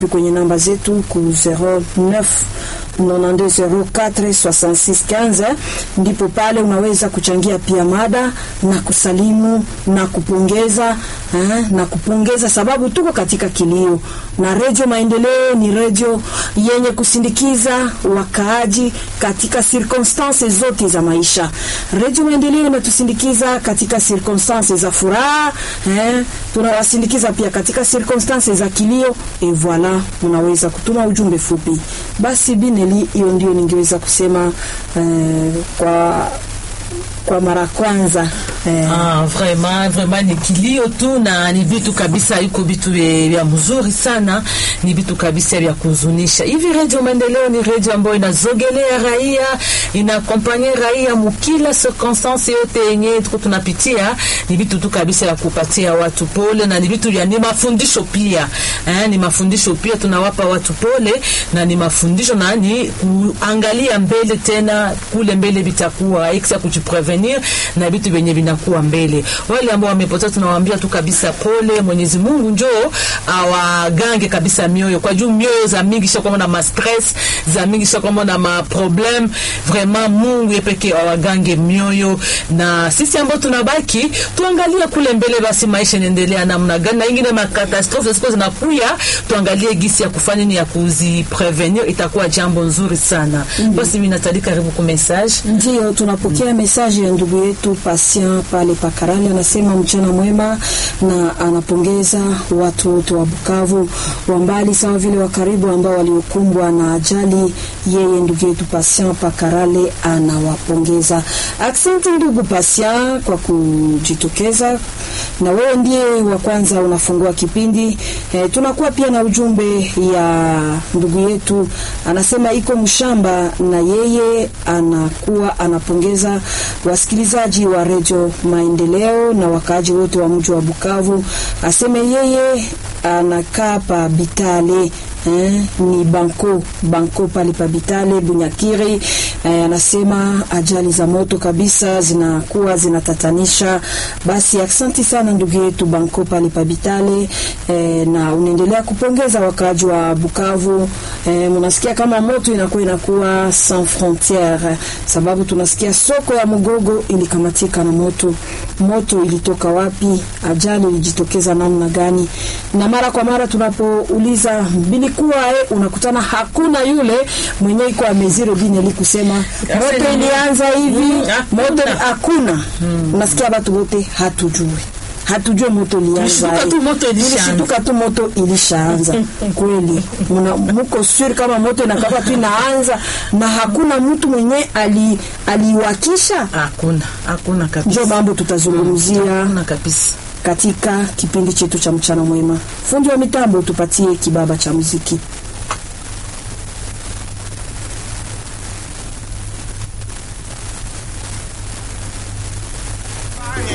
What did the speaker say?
kwenye namba zetu ku 09 92046615 ndipo pale unaweza kuchangia pia mada na kusalimu na kupongeza eh, na kupongeza sababu tuko katika kilio, na Redio Maendeleo ni redio yenye kusindikiza wakaaji katika circumstances zote za maisha. Redio Maendeleo inatusindikiza katika circumstances za furaha eh, tunawasindikiza pia katika circumstances za kilio. Et voilà, mnaweza kutuma ujumbe fupi. Basi Bineli, hiyo ndio ningeweza kusema eh, kwa kwa mara kwanza eh. Ah, vraiment vraiment ni kilio tu na ni vitu kabisa, iko vitu vya mzuri sana, ni vitu kabisa vya kuzunisha. Hivi Radio Maendeleo ni radio ambayo inazogelea raia, inakompanye raia mukila circonstance yote yenye tuko tunapitia. Ni vitu tu kabisa ya kupatia watu pole, na ni vitu vya ni mafundisho pia eh, ni mafundisho pia tunawapa watu pole, na ni mafundisho na ni kuangalia mbele tena, kule mbele vitakuwa exa kujiprevenir na vitu vyenye vinakuwa mbele. Wale ambao wamepotea tunawaambia tu kabisa pole, Mwenyezi Mungu njoo awagange kabisa mioyo, kwa juu mioyo za mingi sio kama na ma stress za mingi sio kama na ma problem. Vraiment Mungu yepeke awagange mioyo, na sisi ambao tunabaki tuangalie kule mbele, basi maisha inaendelea namna gani, na ingine ma catastrophe ziko zinakuya, tuangalie gisi ya kufanya ni ya kuziprevenir, itakuwa jambo nzuri sana. Mm -hmm. Basi mimi natali karibu ku message, ndio tunapokea message ya ndugu yetu Patient pale Pakarali, anasema mchana mwema, na anapongeza watu wote wa Bukavu wa mbali sawa vile wa karibu ambao waliokumbwa na ajali. Yeye ndugu yetu Patient Pakarale anawapongeza. Asante ndugu Patient kwa kujitokeza, na wewe ndiye wa kwanza unafungua kipindi. E, tunakuwa pia na ujumbe ya ndugu yetu anasema iko mshamba, na yeye anakuwa anapongeza wasikilizaji wa redio Maendeleo na wakaaji wote wa mji wa Bukavu. Aseme yeye anakaa pa Bitale eh, ni banko banko pale pa Bitale Bunyakiri. Eh, anasema ajali za moto kabisa zinakuwa zinatatanisha. Basi asante sana ndugu yetu banko pale pa Bitale eh, na unaendelea kupongeza wakaaji wa Bukavu. Eh, mnasikia kama moto inakuwa inakuwa sans frontiere, sababu tunasikia soko ya Mugogo ilikamatika na moto. Moto ilitoka wapi? Ajali ilijitokeza namna gani? Na mara kwa mara tunapouliza bilikuwa eh, unakutana hakuna yule mwenye iko ameziro bineli kusema moto ilianza hivi mm, moto hakuna. Mm. Unasikia watu wote hatujui hatujue moto ilianza, tulishtuka tu moto ilishaanza. Kweli muko sure kama moto inakaba tu inaanza na hakuna mtu mwenye ali aliwakisha? Hakuna, hakuna kabisa. Ndio mambo tutazungumzia hakuna kabisa katika kipindi chetu cha mchana mwema. Fundi wa mitambo, tupatie kibaba cha muziki.